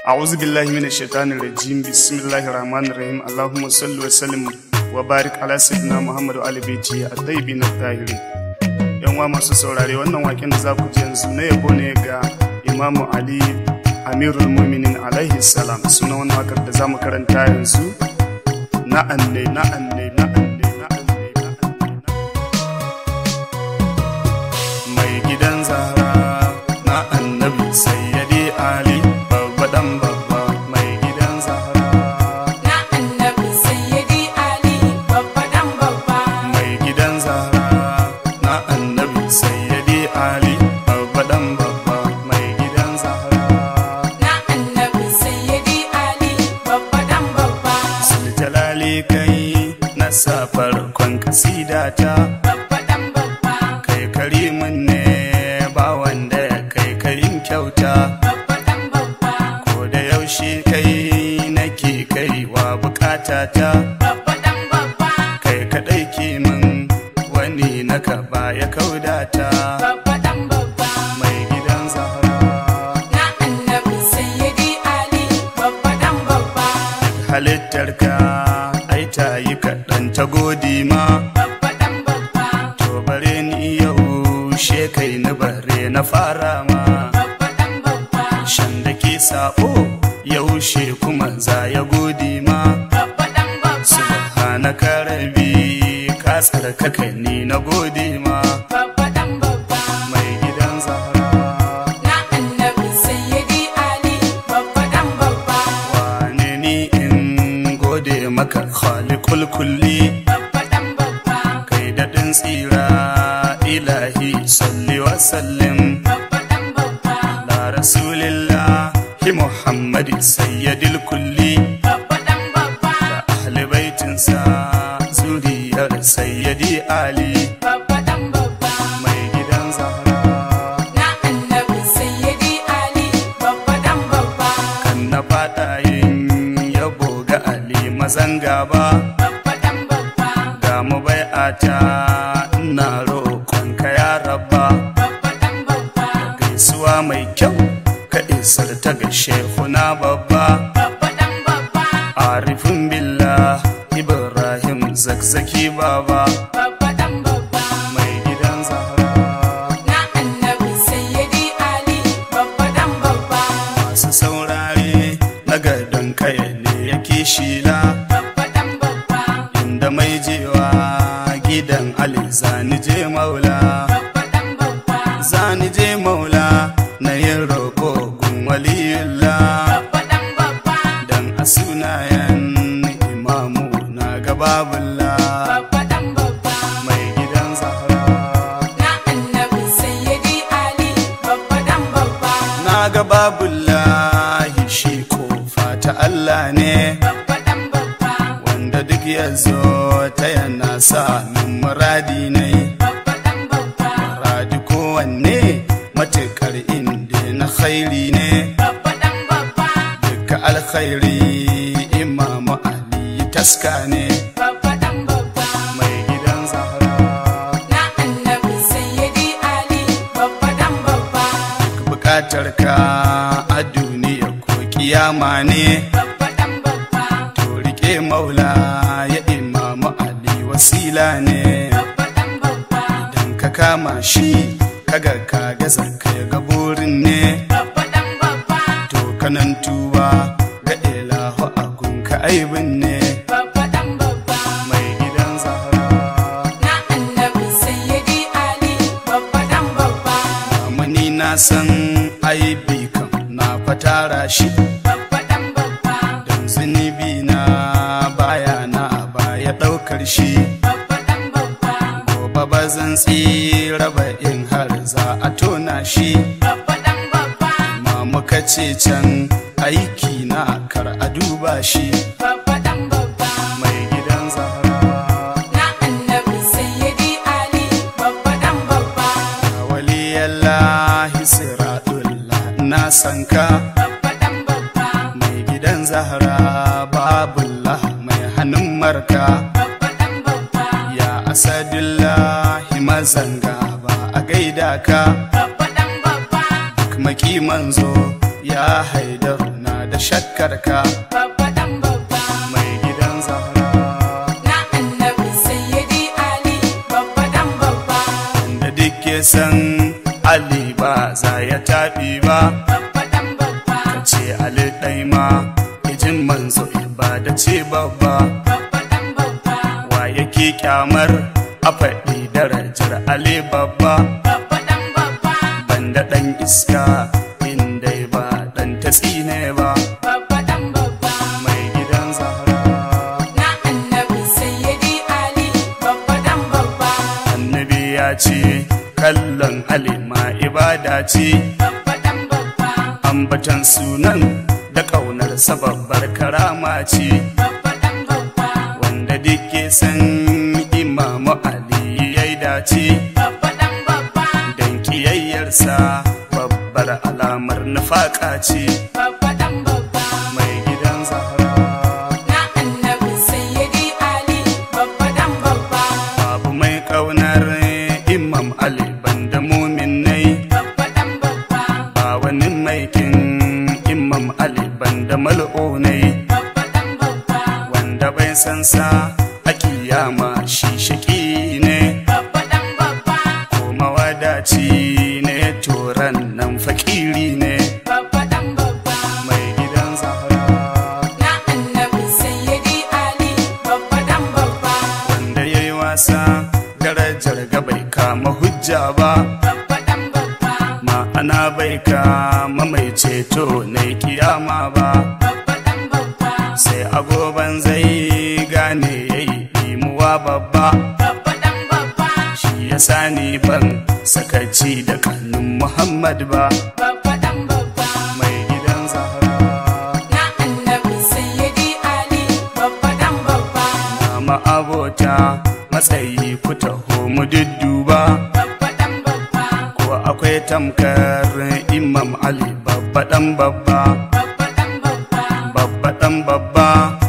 أعوذ بالله من الشيطان الرجيم بسم الله الرحمن الرحيم اللهم صل وسلم وبارك على سيدنا محمد وآل بيته الطيبين الطاهرين yan wa masu saurare wannan waken da za ku ji yanzu na yabo ne ga imamu ali amirul muminin alaihi salam suna wani wakar da za mu karanta yanzu na anne na anne na anne na anne na anne mai gidan zara na annabi sayyidi ali babba dan babba mai gidan zara Na annabi sayyidi Ali babba dan babba mai gidan zara na annabi sayyidi ali babba dan babba mai gidan zara Na annabi sayyidi Ali babba dan babba jalali kai na sa farkon kasidata babba dan babba kai karimin ne ba wanda ya kai karin kyauta babba dan babba ko da yaushe kai nake kaiwa bukatata babba dan babba kai kadai ke min wani na ka baya kaudata babba dan babba mai gidan zahra Na annabi sayyidi Ali babba dan babba halittarka ai ta yi kaɗan ta godi ma babba dan babba to bare ni yau shekai na bare na fara ma babba dan babba shan da ke sabo yaushe kuma za ya godi ma babba dan babba subhanaka rabi ka tsarkaka ni na gode ma babba dan babba mai gidan zahra Na annabi sayyidi Ali babba dan babba wane ni in gode maka khaliqul kulli babba dan babba kai daɗin tsira ilahi salli wa sallim babba dan babba la rasulillahi muhammadi sayyidil kulli babba dan babba ahli baitinsa zuriyar sayyidi ali babba dan babba mai gidan zahra Na annabi sayyidi Ali babba dan babba kan na fada yin yabo ga ali mazan gaba babba dan babba ga mu bai'ata ina roƙonka ya rabba babba dan babba gaisuwa mai kyau ka isar ta ga shehuna babba babba dan babba arifin billah ibrahim zakzaki baba babba dan babba mai gidan zahra Na annabi sayyidi Ali babba dan babba masu saurare na gadon kaya ne yake shila babba dan babba inda mai jewa gidan ali zani je maula babba dan babba zani je maula na yin roƙo gun waliyullah babba dan babba dan a sunayen imamu na gababullah babba dan babba mai gidan zahra Na annabi sayyidi Ali babba dan babba na gababullahi shi kofa ta Allah ne babba dan babba wanda duk ya zo ta yana sa min muradi ne babba dan babba muradi kowanne matuƙar inda na khairi ne babba dan babba duka alkhairi imamu ali taska ne babba dan babba mai gidan zahra Na annabi sayyidi Ali babba dan babba bukatar ka a duniya ko kiyama ne babba dan babba to rike maula ya imamu ali wasila ne babba dan babba idan ka kama shi kaga ka gaza kai ga burin ne babba dan babba to kanan tuba ga ilahu agun ka aibin ne babba dan babba mai gidan zahra Na annabi sayyidi Ali babba dan babba amani na san aibi kam na fatara shi babba dan babba don zunubi na baya na baya ɗaukar shi babba dan babba gobe ba zan tsira ba in har za a tona shi babba dan babba ma muka ce can aiki na kar a duba shi babba dan babba mai gidan zahra Na annabi sayyidi Ali babba dan babba waliyallahi siratullah na san ka babba dan babba mai gidan zahra babullah mai hannun marka babba dan babba ya asadullahi mazanga ba a gaida ka babba dan babba duk maki manzo ya haidar na da shakkar ka babba dan babba mai gidan zahra na annabi sayyidi ali babba dan babba da duk ya san ali ba za ya taɓi ba babba dan babba ka ce ali ɗai ma ijin manzo ibada ce babba babba dan babba wa yake kyamar a faɗi darajar ali babba babba dan babba banda ɗan iska inda ba ɗan tatsi ne ba babba dan babba mai gidan zahra na annabi sayyidi ali babba dan babba annabi ya ce kallon halima ibada ce babba dan babba ambatan sunan da ƙaunar babbar karama ce babba dan babba wanda duke san imamu ali ya yi dace babba dan babba don kiyayyarsa babbar alamar nufaka ce babba dan babba mai gidan zahra na annabi sayyidi ali babba dan babba babu mai ƙaunar imam ali banda muminai babba dan babba ba wani maikin imam ali banda mal'unai babba dan babba wanda bai san sa a kiyama shi shaki ne babba dan babba ko mawadaci ne turan nan fakiri ne babba dan babba mai gidan zahra na annabi sayyidi ali babba dan babba wanda ya yi wasa darajar ga bai kama hujja ba babba dan babba ma'ana bai kama mai ceto na kiyama ba babba dan babba sai agoban zai gane ya yi imuwa babba babba dan babba shi ya sani ban sakaci da kanun muhammad ba babba dan babba mai gidan zahra na annabi sayyidi ali babba dan babba na abota matsayi ku taho mu dudduba babba dan babba ko akwai tamkar imam ali babba dan babba babba dan babba babba dan babba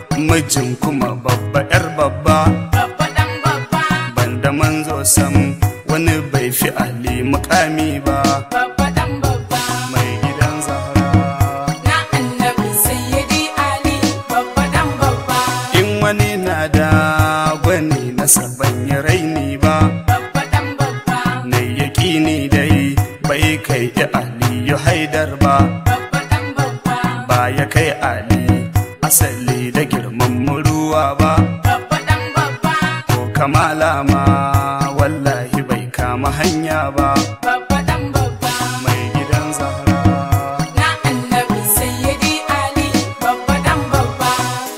mijin kuma babba yar babba babba dan babba banda manzo sam wani bai fi ali mukami ba babba dan babba mai gidan zahra na annabi sayyidi ali babba dan babba in wani na da gwani na saban ya raini ba babba dan babba na yaƙini dai bai kai ya aliyu haidar ba babba dan babba ba ya kai ali asali da girman muruwa ba babba dan babba ko kamala ma wallahi bai kama hanya ba babba dan babba mai gidan zahra na annabi sayyidi ali babba dan babba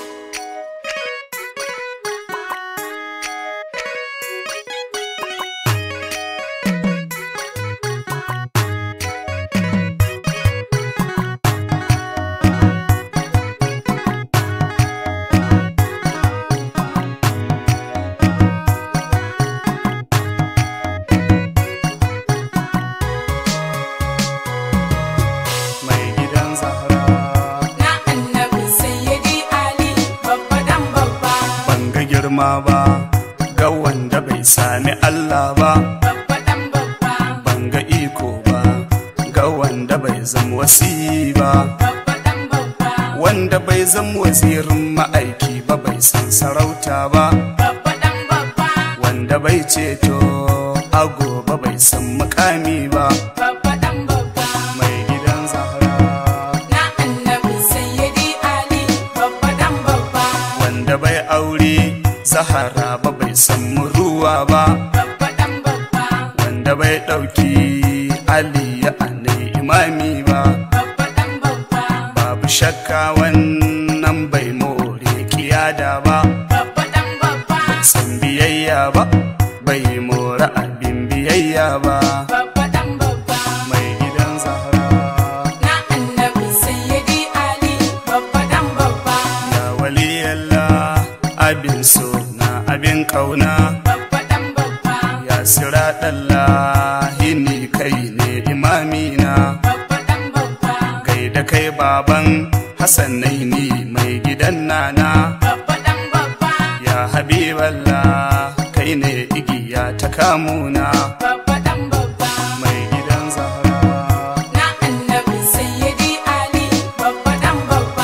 mai gidan zahra na annabi sayyidi ali babba dan babba ban ga girma ba ga wanda bai sami Allah ba babba dan babba ban ga iko ba ga wanda bai zama wasi ba babba dan babba wanda bai zama wazirin ma'aiki ba bai san sarauta ba babba dan babba wanda bai ceto a gobe bai san mukami ba babba dan babba mai gidan zahra na annabi sayyidi ali babba dan babba wanda bai aure zahara ba bai san ruwa ba babba dan babba wanda bai ɗauki ali ya anai imami ba babba dan babba babu shakka wannan bai more kiyada ba babba dan babba bai san biyayya ba bai more abin biyayya ba babba dan babba mai gidan zahra na annabi sayyidi ali babba dan babba ya waliyallah abin so na abin kauna babba dan babba ya siraɗallahi ni kai ne imamina babba dan babba gaida kai baban hassanai ni mai gidan nana babba dan babba ya habiballah kai ne igiya ta kamuna babba dan babba mai gidan zahra na annabi sayyidi ali babba dan babba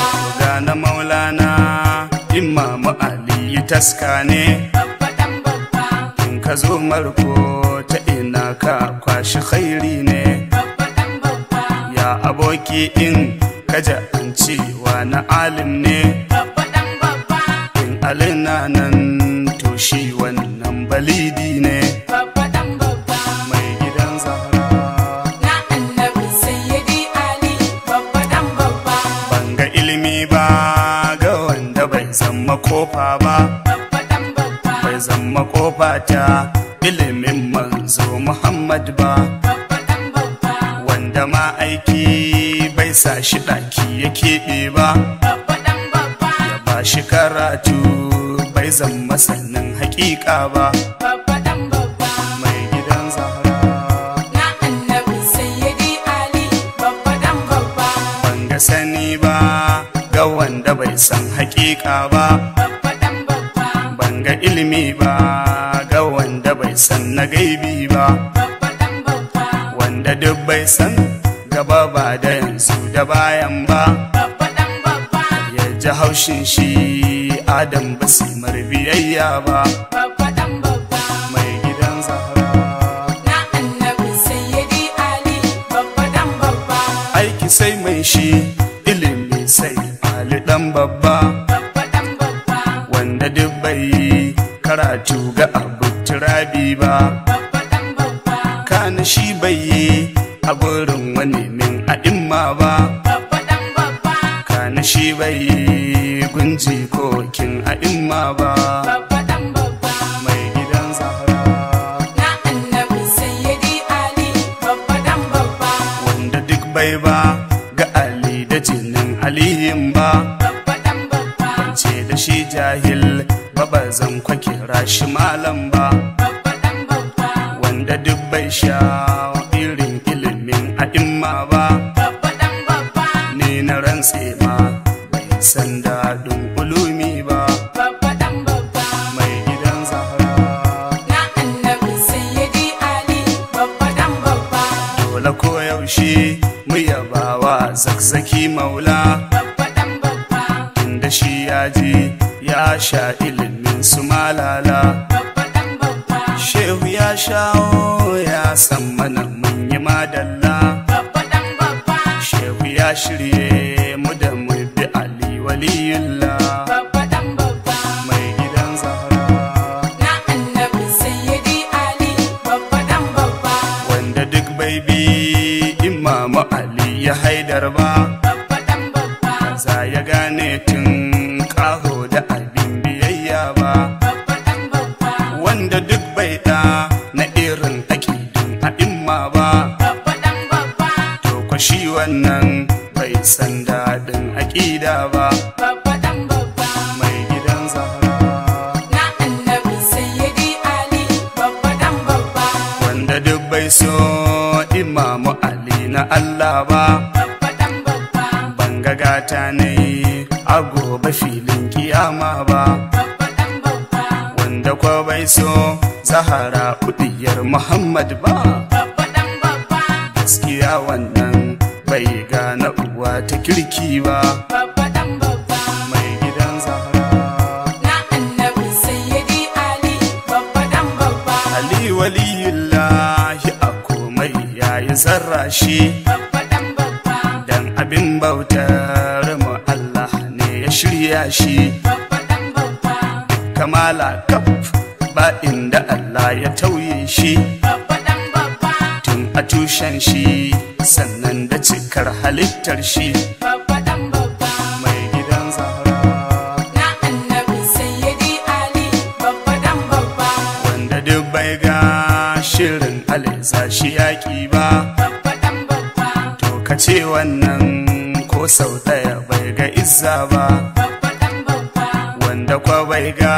taska ne babba dan babba in ka zo marko ta ina ka kwashi khairi ne babba dan babba ya aboki in kaja an cewa na alim ne babba dan babba in alina nan to shi wannan balidi ne babba dan babba mai gidan zahra na annabi sayyidi ali babba dan babba ban ga ilimi ba ga wanda bai zama kofa ba babba dan babba bai zama kofa ta ilimin manzo muhammad ba babba dan babba wanda ma aiki bai sa shi ɗaki ya keɓe ba babba dan babba ba shi karatu bai zama sannin hakika ba babba dan babba mai gidan zahra na annabi sayyidi ali babba dan babba ban ga sani ba ga wanda bai san hakika ba babba dan babba ban ga ilimi ba ga wanda bai san na gaibi ba babba dan babba wanda duk bai san gaba ba da yanzu da bayan ba babba dan babba ya ji haushin shi adam ba su biyayya ba babba dan babba mai gidan zahra na annabi sayyidi ali babba dan babba aiki sai mai shi ilimi sai ali dan babba babba dan babba wanda duk bai yi karatu ga abu turabi ba babba dan babba kana shi bai yi a gurin wani min a'imma ba babba dan babba kana shi bai yi gunji kokin a'imma ba babba dan babba mai gidan zahra na annabi sayyidi ali babba dan babba wanda duk bai ba ga ali da jinin aliyin ba babba dan babba ce da shi jahil ba ba zan kwake rashi malam ba babba dan babba wanda duk bai sha irin ilimin a'imma ba babba dan babba ni na rantse ma bai san daɗin ulumi ba babba dan babba mai gidan zahra na annabi sayyidi ali babba dan babba dole koyaushe mu yabawa zakzaki maula babba dan babba inda shi ya ji ya sha ilimin su malala babba dan babba shehu ya shawo ya san mana mun yi madalla babba dan babba shehu ya shirye mu da mu bi ali waliyullah babba dan babba mai gidan zahra na annabi sayyidi ali babba dan babba wanda duk bai bi imamu ali ya haidar ba babba dan babba za ya gane tun kaho da abin biyayya ba babba dan babba wanda duk bai da na irin aƙidun a imma ba babba dan babba to ko shi wannan bai san daɗin aƙida ba babba dan babba mai gidan zahra na annabi sayyidi ali babba dan babba wanda duk bai so imamu ali na Allah ba babba dan babba banga gata ne a gobe filin kiyama ba babba dan babba wanda kwa bai so zahara udiyar muhammad ba babba dan babba gaskiya wannan bai gane uwa ta kirki ba babba dan babba mai gidan zahra na annabi sayyidi ali babba dan babba ali waliyullahi a komai yayi zarra shi babba dan babba dan abin bautar mu Allah ne ya shirya shi babba dan babba kamala kaf ba inda Allah ya tauye shi babba dan babba tun a tushen shi sannan da cikar halittar shi babba dan babba mai gidan zahra na annabi sayyidi ali babba dan babba wanda duk bai ga shirin aliza shi yaƙi ba babba dan babba to ka ce wannan ko sau ɗaya bai ga izza ba babba dan babba wanda kwa bai ga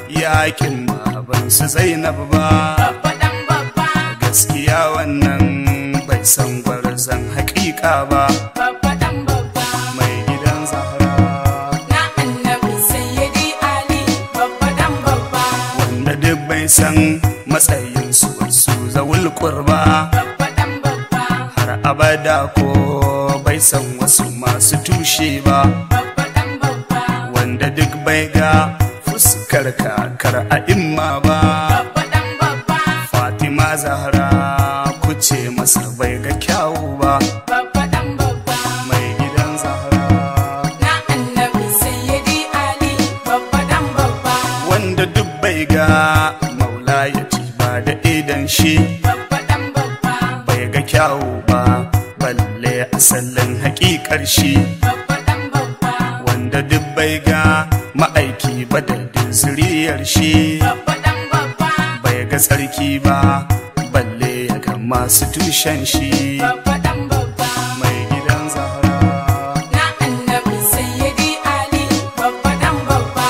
yaƙin baban su zainab ba babba dan babba gaskiya wannan bai san gwarzon haƙiƙa ba babba dan babba mai gidan zahra na annabi sayyidi ali babba dan babba wanda duk bai san matsayin su wasu zawul kurba babba dan babba har abada ko bai san wasu masu tushe ba babba dan babba wanda duk bai ga fuskar kakar a imma ba babba dan babba fatima zahra kuce masa bai ga kyawu ba babba dan babba mai gidan zahra na annabi sayyidi ali babba dan babba wanda duk bai ga maula ya ci ba da idan shi babba dan babba bai ga kyawu ba balle asalin hakikar shi babba dan babba wanda duk bai ga ma'aiki ba da zuriyar shi babba dan babba bai ga tsarki ba balle ya ga masu tushen shi babba dan babba mai gidan zahra na annabi sayyidi ali babba dan babba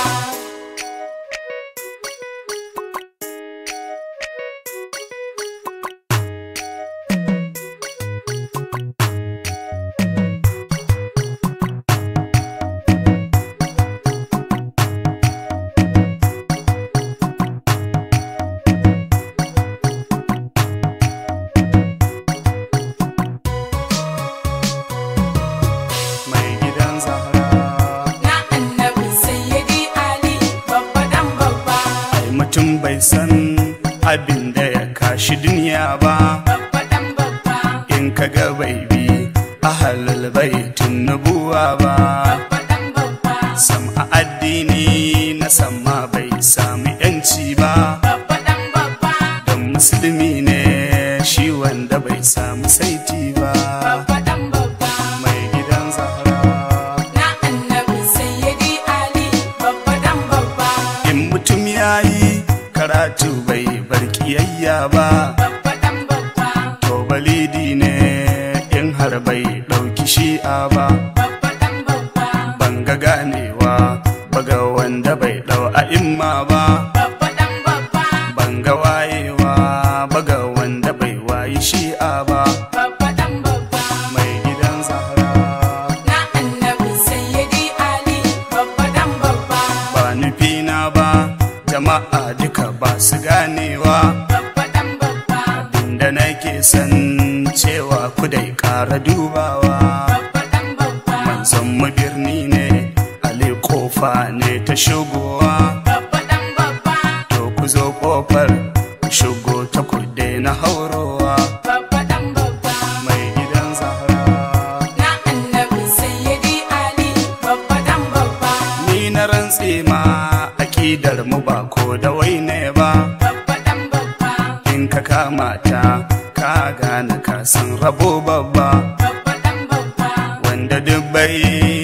mai gidan zahra na annabi sayyidi ali babba dan babba ai mutum bai san abin da ya kashi duniya ba babba dan babba in ka ga bai bi ahalul baitin nubuwa ba babba dan babba sam a addini na sama bai sami yanci ba babba dan babba don musulmi ne shi wanda bai samu saiti ba babba dan babba mai gidan zahra na annabi sayyidi ali babba dan babba in mutum ya yi karatu bai bar kiyayya ba babba dan babba to balidi ne in har bai ɗauki shi'a ba babba dan babba ban ga ganewa baga wanda bai ɗau a imma ba babba dan babba ban ga wayewa baga wanda bai wayi shi'a ba babba dan babba mai gidan zahra na annabi sayyidi ali babba dan babba ba nufina ba jama'a duka ba su ganewa babba dan babba inda nake san cewa ku dai ƙara dubawa babba dan babba manzon mu birni ne ale kofa ne ta shigowa babba dan babba to ku zo kofar ku shigo ta kude na haurowa babba dan babba mai gidan zahra na annabi sayyidi ali babba dan babba ni na rantse ma akidar mu ba ko da wai ne ba babba dan babba in ka kama ta ka gane ka san rabo babba babba dan babba wanda duk bai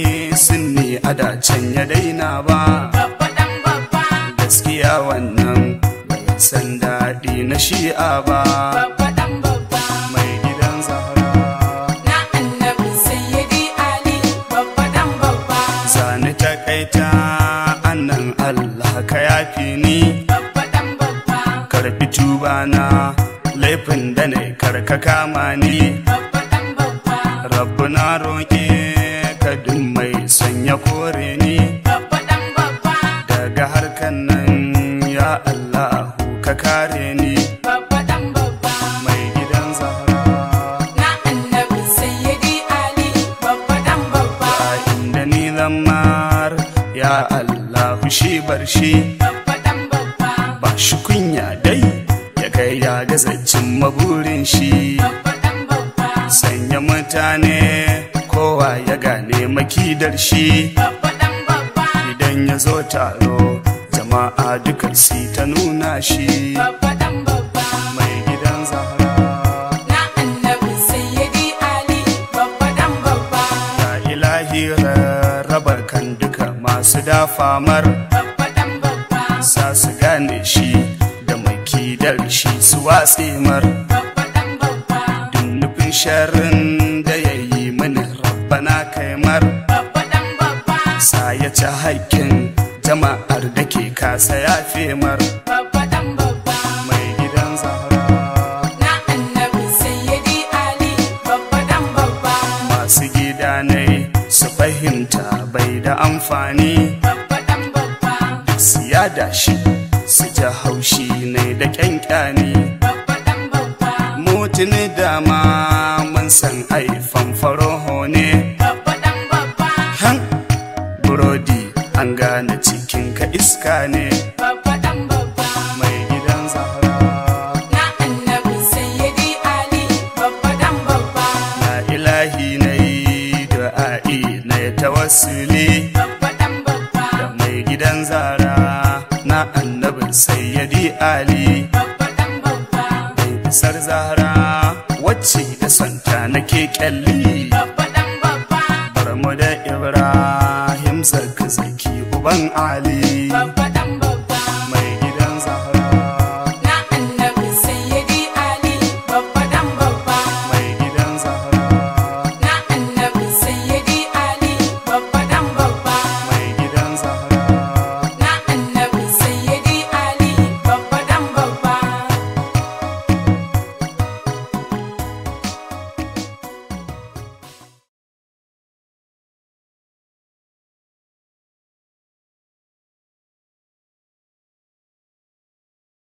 sunni a dacen ya daina ba babba dan babba gaskiya wannan bai san daɗi na shi'a ba babba dan babba mai gidan zahra na annabi sayyidi ali babba dan babba zani takaita annan allah ka yafi ni babba dan babba karfi tubana laifin da ne karka kama ni babba dan babba rabu na roƙe ka duk mai sanya kore ni babba dan babba daga harkan nan ya allahu ka kare ni babba dan babba mai gidan zahra na annabi sayyidi ali babba dan babba a inda ni lamar ya allahu shi bar shi babba dan babba ba shi kunya dai ya kai ya gazacin maburin shi babba dan babba sanya mutane kowa ya gane makidar shi babba dan babba idan ya zo taro jama'a duka si ta nuna shi babba dan babba mai gidan zahra na annabi sayyidi ali babba dan babba ya ilahi rarraba kan duka masu dafamar babba dan babba sa su gane shi da makidar shi su watse mar babba dan babba duk nufin sharrin da ya yi mini rabbana kaimar babba dan babba sa ya ci haƙƙin jama'ar da ke kasa ya femar babba dan babba mai gidan zahra na annabi sayyidi ali babba dan babba masu gida ne su fahimta bai da amfani babba dan babba duk su yada shi su ji haushi ne da kyankyani babba dan babba mutune dama mun san aifan faroho ne babba dan babba han burodi an gane cikin ka iska ne babba dan babba mai gidan zahra na annabi sayyidi ali babba dan babba na ilahi na yi du'a'i na ya tawassuli babba dan babba da mai gidan zara na annabin sayyadi ali babba dan babba mai bisar zara wacce da santa nake kyalli babba dan babba barmu da ibrahim zaki zaki uban ali